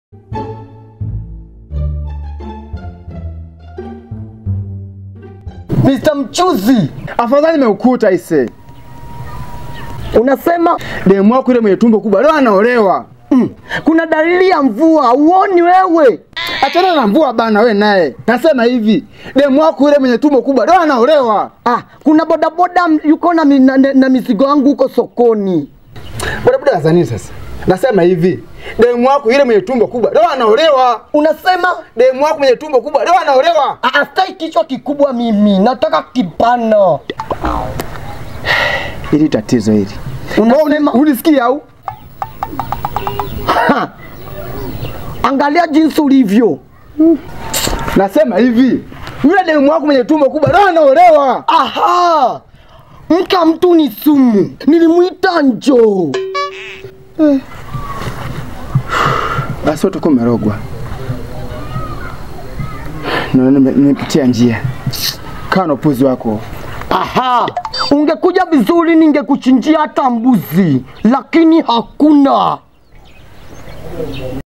Mr. Mchuzi, Afadhali nimeukuta ise. unasema Demu wako ile mwenye tumbo kubwa leo anaolewa. mm, kuna dalili ya mvua, uoni wewe? Achana na mvua bana, we naye. Nasema hivi, demu wako ile mwenye tumbo kubwa leo anaolewa. Ah, kuna bodaboda m- yuko na, mi- na, na, na mizigo yangu huko sokoni. Bodaboda za nini sasa? Nasema hivi, demu wako ile mwenye tumbo kubwa leo anaolewa. Unasema Demu wako mwenye tumbo kubwa leo anaolewa. Ah, ah, sitaki kichwa kikubwa mimi, nataka kipana. Hili tatizo hili. Unasema Unisikia au? ha, angalia jinsi ulivyo. Nasema hivi, yule demu wako mwenye tumbo kubwa leo anaolewa. Aha, mka mtu ni sumu, nilimwita njoo. Basi utakuwa umerogwa. Na nime- nimepitia njia. Kaa na upuzi wako. Aha, ungekuja vizuri ningekuchinjia hata mbuzi, lakini hakuna.